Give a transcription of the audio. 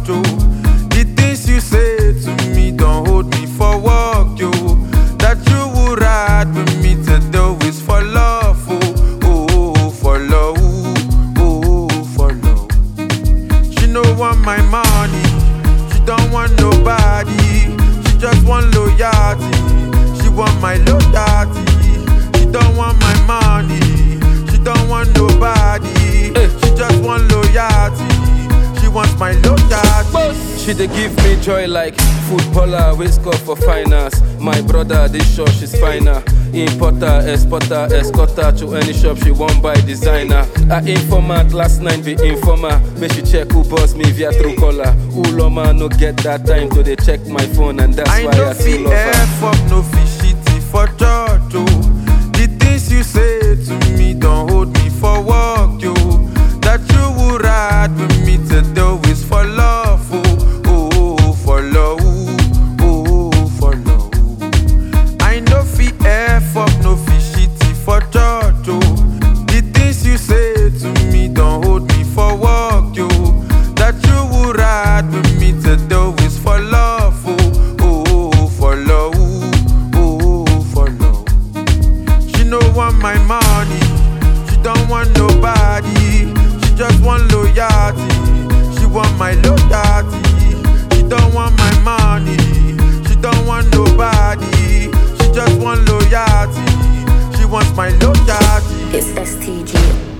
oh. The things you say to me don't hold me for work, yo. That you would ride with me to do is for love, oh, oh, oh, for love, oh, oh, for love. She no want my money, she don't want nobody. She just want loyalty, she want my loyalty. She don't want my money, she don't want nobody. She just want loyalty, she wants my loyalty. She dey give me joy like footballer wey score for finance. My brother dey sure she's finer. Importer, exporter, escorter to any shop she wan buy designer. Her informant last night be informer. Make she check who boss me via true caller. Uloma no get that time to dey check my phone and that's I why no I still fit love her. F up, no fit shitty for church, oh. The things you say to me don't hold me for work, yo. That you would ride with me to do is for love, oh, oh, oh, for love, oh, oh, for love. I no fit F up, no fit shitty for church, oh. The things you say to me don't hold me for work, yo. That you would ride with me to do is for love, oh, oh, oh, for love, oh, oh, for love. She no want my money, she don't want nobody. She just want loyalty, she want my loyalty. She don't want my money, she don't want nobody. She just want loyalty, she wants my loyalty. It's STG.